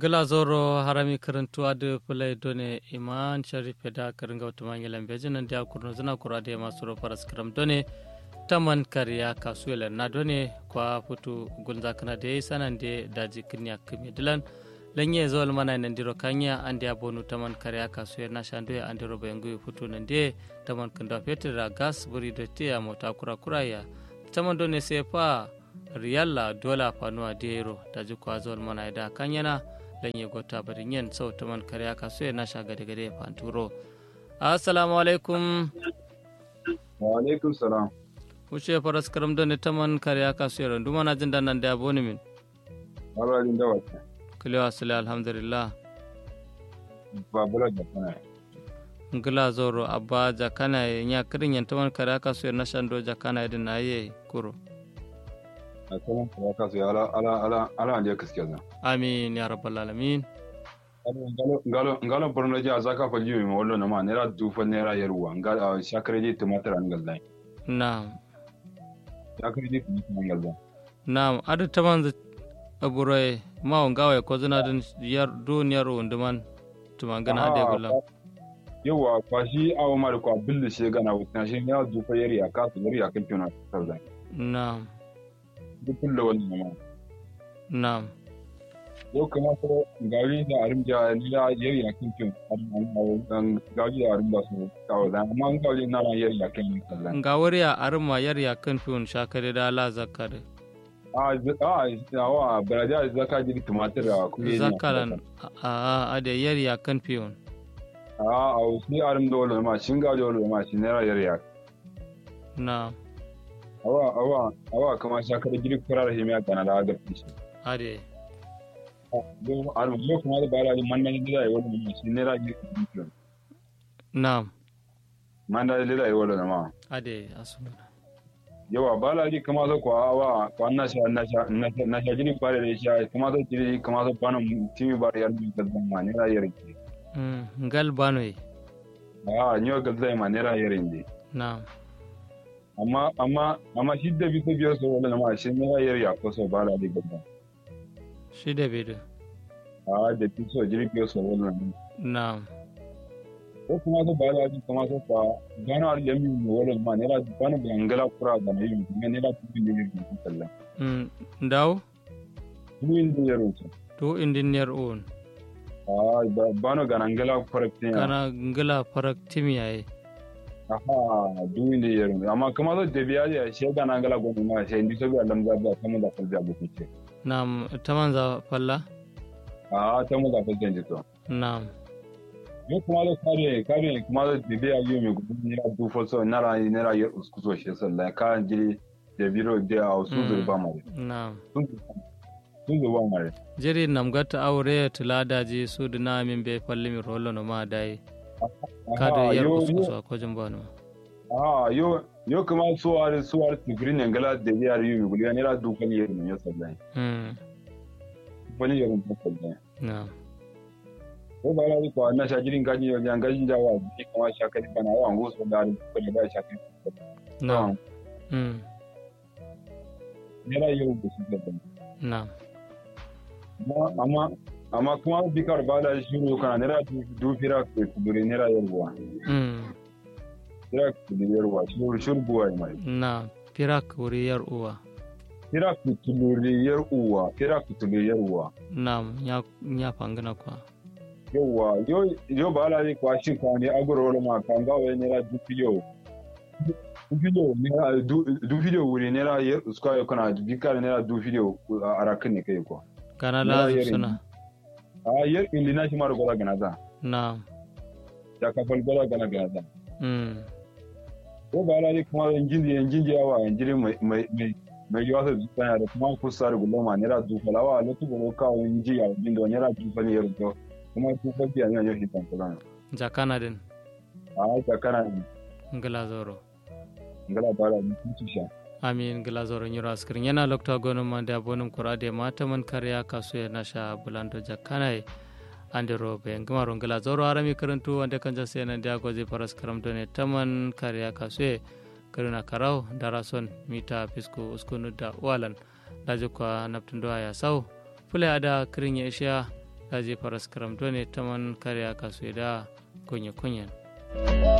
gala zoro harami karantu adu pulai done iman sharif da karinga utuma ngelam bejin nan dia kurno zina kura de masuro paras kram done taman kariya kasuela na done kwa futu gunza kana de sanan de daji kinya kimi dilan lanye zol mana nan diro kanya ande abonu taman kariya kasuela na shando ya ande robo yangu futu nan de taman kanda fetra gas buri de tia mota kura kura ya taman done sefa riyalla dola fanuwa dero daji kwa zol mana da kanyana lanye gota barin yen sau taman kariya kasuela na sha gade gade fanturo assalamu alaikum wa alaikum salam wuce faras karam da ne taman kariya kasuwar duma na jin nan da yabo ni min Mabalin da wata. kulewa sule alhamdulillah Babula da kana. ngila zoro abba jakana ya kirin yan taman kariya kasuwar na shando jakana idin na yi kuro A kuma kuma ka su ala ala ala ala ne gaskiya zan. amin ya rabbal alamin Ngalo ngalo borno ja zaka fa jiyo mi wallo na ma nera dufa nera yarwa ngalo shakare ji tumatir an gallan. na'am Shakare ji tumatir an gallan. na'am adu taman da aburai ma ngawa ko zina din yar duniyar unduman tuman gana ade gulam Yawa kwashi awo ma da kwa billi she gana wuta shi ya dufa yari a kasu yari a kan tuna tarzan. na'am Duk kullu wannan ma. na'am Yau kuma ko gari da arimja ni da yari a kan tuna gari da arimja su kawo da amma gari na ran yari a kan tarzan. nga wariya arma yar ya kan fiun shakare da la zakare a a wa baraja zaka ji tumatir a kuɗi zakaran a a ade yar ya kan fiun a a wasu arim da wala ma shin ga da wala ma shi naira yar ya na awa awa awa kama shakar gidi kurar himiya kana da ga fishi ade don arim yo kuma da bara ni manna ni da wala ma shi naira gidi na manna da da wala ma ade asuna yawa bala di kama so kwa awa kwa na sha na sha na sha gidi bare da sha kama so gidi kama so bana timi bare yar ni da ma naira yar ki mm ngal banoi a nyo ga zai ma naira yar ni na amma amma amma shi da bisa biyar so wala ma shi naira yar ya ko so bala di gaba shi da bedu a da fi so jirgin so wala na ko kuma so bala di kuma so kwa gano ar yami mu wala ma naira bana bangala kura da nayi mu ne naira tuki ne ne ku sallah mm ndaw duin da yaro so to indiniyar on a bano ganangala correct ne kana ngala farak timiyaye aha duin da yaro amma kuma so da biya ya shi ganangala gobe ma sai ndi so bi Allah za ba kuma da falja bu ce na taman za falla a ta mu da falja ji to na yo kuma da kare kare kuma da biya yi mai gudu ne da du falso nara nara yar uskuso shi sallah ka jiri da biro da a su da ba mu na sun zo ba mu jiri namgata aure tuladaji su dina min be falli mi rolo no ma dai kada yar kusu ko jin bano ah yo yo kuma suwar suwar tigrin ne gala da yar yi gudu ne ra dukan yar ne ya sallah mm wani yar ne sallah na ko ba la ko na sha jirin gaji yo jan gajin jawa ni kuma sha kai bana wa ngo so da ko ne ba sha kai na mm ne ra yau da shi sallah na amma amma kuma bikar ba da shi ne kana ne ra du fira ko dure ne ra yarwa mm fira ko dure yarwa shur shur buwa mai na firak wuri yar uwa fira ko dure yarwa fira ko dure yarwa na nya nya pangana kwa yauwa yo yo ba la ni kwa shi kwa ni agoro wala ma kan ga wani ra du video du video ne ra du du video wuri ne ra yer uska yo kana du bikar ne ra du video a rakin ne kai ko kana Na lazim yari. suna a yer indi na shi mara gola gana za na ya ka fal gola gana gana za mm ko ba la ni kuma injin injin ya wa injin mai mai mai mai yawa sai tsaya da kuma kusa da gulma ne ra du falawa lokacin da ka inji ya injin da ne ra du fali yer to kuma ku fa biya ne yo hitan kula jakana din a ta kana ngala zoro ngala ba la ni ku sha amin gila zoro nyiro askirin yana lokta gonum mande abonum kurade mata man karya kasu ya nasha bulando jakkanai ande robe ngamaron gila zoro arami karantu wande kanja sena dia gozi paras karam done taman karya kasu karuna karau darason mita pisku uskunu da walan dajo kwa naptundo ya sau fule ada kirin ya isha daji faras karam done taman kariya kasu da kunya kunyan